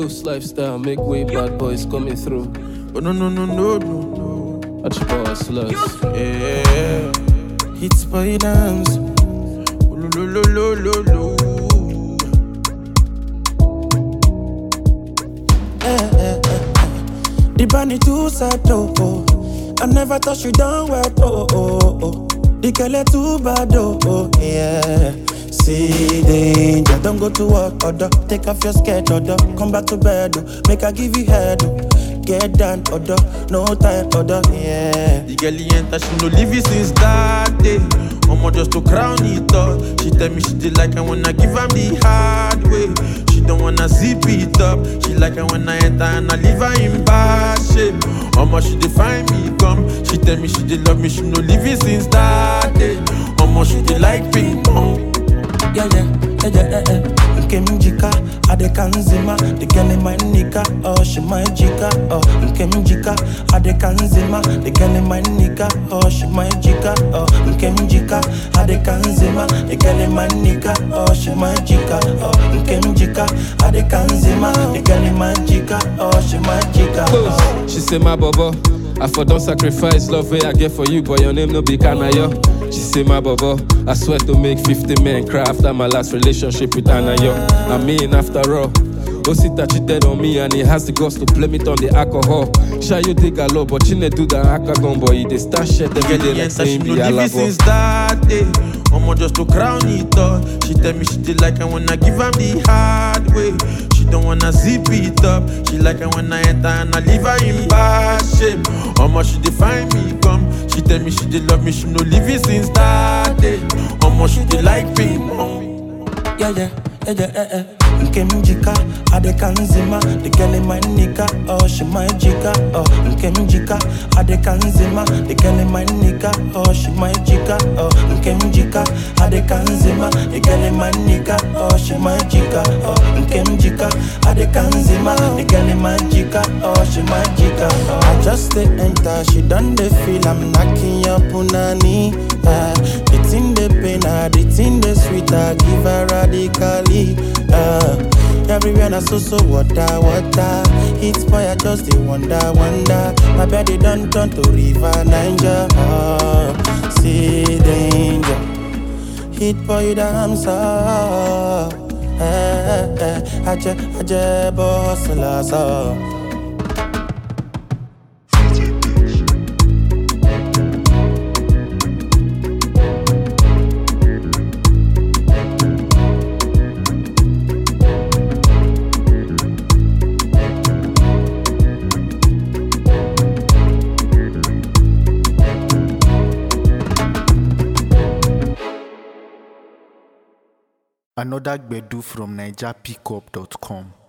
Coast lifestyle, make way, bad boys coming through. But no, no, no, no, no, no. Watch your power slugs. Yeah. Hits by dance. Lo, lo, lo, lo, lo, lo. The bunny too sad, oh, oh. I never thought you done well, oh, oh, oh. The girl too bad, oh, oh, yeah. See danger, don't go to work, order. Take off your skirt, order. Come back to bed, oh. Make I give you head, oh. Get down, order. No time, order, yeah. The girl he enter, she no leave it since that day. Omo just to crown it up. She tell me she did like I when I give am the hard way. She don't wanna zip it up. She like I when I enter and I leave her in bad shape. Omo she dey find me come. She tell me she did love me, she no leave it since that day. Omo she dey like ping pong. yeah, yeah, yeah, yeah, yeah. Nkem jika, ade kanzima, the girl in my nika, oh she my jika, oh Nkem jika, ade kanzima, the girl in my nika, oh she my jika, oh Nkem jika, ade kanzima, the girl in my nika, oh she my jika, oh Nkem jika, ade kanzima, the girl in my jika, oh she my jika, oh. Coast. She say my bobo. I for don't sacrifice love way I get for you, but your name no be Kanayo. She say my bobo. I swear to make 50 men cry after my last relationship with Anayo. I mean after all. Osita cheated on me and he has the guts to blame it on the alcohol. Shy you dig a lot, but you need do that akagon boy. He dey start shit every Girl, day he like enter, she saying no the leave it alabo. since that day. Omo just to crown it up. She tell me she did like I when I give am the hard way. She don't wanna zip it up. She like I when I enter and I leave her in bad shape. Omo she dey find me come. She tell me she did love me, she no leave it since that day. Omo she dey like ping pong. yeah, yeah, yeah, yeah, yeah, yeah. Nkem jika, ade kanzima, the girl in my nika, oh she my jika, oh Nkem jika, ade kanzima, the girl in my nika, oh she my jika, oh Nkem jika, ade kanzima, the girl in my nika, oh she my jika, oh Nkem jika, ade kanzima, the girl in my jika, oh she my jika, oh I just dey enter, she done dey feel I'm knocking your punani, ah The thing dey pain her, the thing dey sweet her, give her radically, ah Everywhere na so so water, water. It's boy I just dey wonder, wonder. My body done turn to river Niger. Ah, see danger. Hit boy you damn so. Eh, eh, eh. Aje, aje, boss, la so. Another Gbedu from NigerPickup.com.